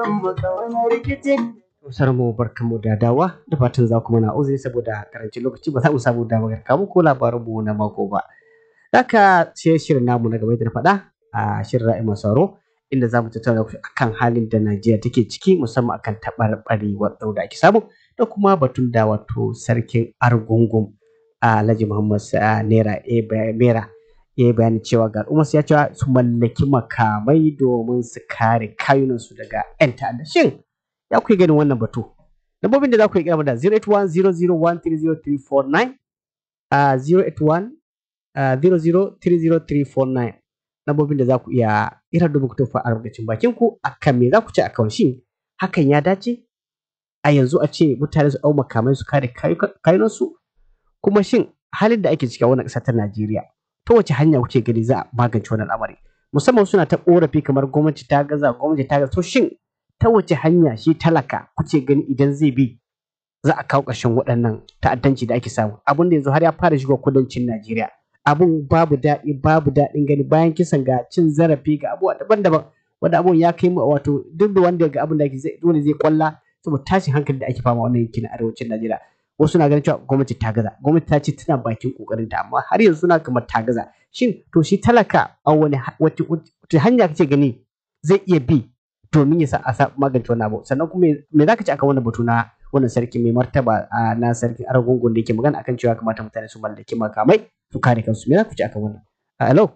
Sarar mu barkan mu da dawa da fatan za ku mana uzuri saboda karancin lokaci ba za mu samu damar kawo muku labarin mu na mako ba. Haka sai shirin namu na gaba da na faɗa a shirin ra'ayi masu sauraro inda za mu tattauna akan halin da Najeriya take ciki musamman akan taɓarɓarewar tsaro da ake samu da kuma batun da wato sarkin Argungun Alhaji Muhammad Naira Mera ya yi bayani cewa ga al'umma ya cewa su mallaki makamai domin su kare kayunansu daga 'yan ta'adda. Shin ya kuke ganin wannan batu? Lambobin da za ku yi kira da 08100130349 a 081 003039 lambobin da za ku iya ira domin ku tofa albarkacin bakin ku akan me za ku ce akan shin hakan ya dace a yanzu a ce mutane su ɗau makamai su kare kayunansu kuma shin halin da ake ciki a wannan ƙasa ta Najeriya ta wace hanya kuke gani za a magance wannan al'amari musamman suna ta korafi kamar gwamnati ta gaza gwamnati ta gaza to shin ta wace hanya shi talaka kuke gani idan zai bi za a kawo ƙarshen waɗannan ta'addanci da ake samu abin da yanzu har ya fara shiga kudancin Najeriya abun babu daɗi babu daɗin gani bayan kisan ga cin zarafi ga abubuwa daban-daban wanda abun ya kai mu wato duk da wanda ga abin da ake zai dole zai kwalla saboda tashin hankali da ake fama wannan yankin arewacin Najeriya wasu na ganin cewa gwamnati ta gaza gwamnati ta ce tana bakin kokarin ta amma har yanzu suna kamar ta gaza shin to shi talaka a wani wace hanya kake gani zai iya bi domin ya sa a magance wannan abu sannan kuma me zaka ci akan wannan batu na wannan sarki mai martaba na sarkin argungun da yake magana akan cewa kamata mutane su mallaki makamai su kare kansu me zaka ci akan wannan hello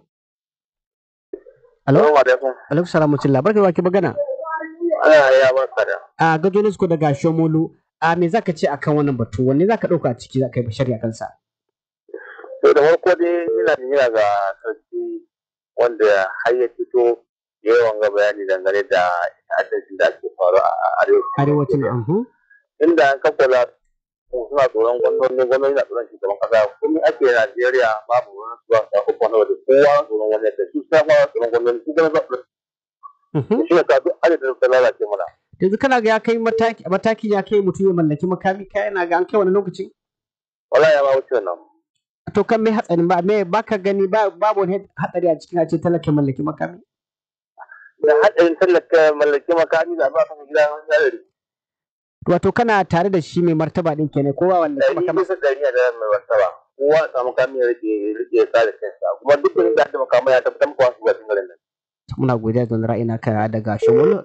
hello alaikum salam mutum barka da ke magana ya barka da a gajo ne su daga shomolu a me zaka ce akan wannan batu wanne zaka dauka a ciki zaka yi bashari akan sa to da farko dai ina jira ga sarki wanda har ya fito yawan ga bayani dangane da ta'addancin da ake faru a arewacin ahu inda an kakkula suna tsoron gwamnoni gwamnoni na tsoron shugaban kasa kuma ake Najeriya babu wani zuwa ta uku na waje kowa tsoron wani da su sa fara tsoron gwamnoni su gana zaɓi shi ne ka duk adadin da lalace mana yanzu kana ga ya kai mataki matakin ya kai mutum ya mallaki makami kai yana ga an kai wani lokaci wala ya ma wuce wannan to kan me hatsari ba me baka gani ba babu wani hatsari a cikin a ce talaka mallaki makami da hadarin talaka mallaki makami da ba ta gida wani hadari wato kana tare da shi mai martaba din kenan kowa wanda kuma kamar bisa dari da mai martaba kowa samu makami ya rike rike sa da kansa kuma duk da da makami ya tabbatar maka wasu ga cikin garin nan muna godiya da ra'ayina ka daga shimolo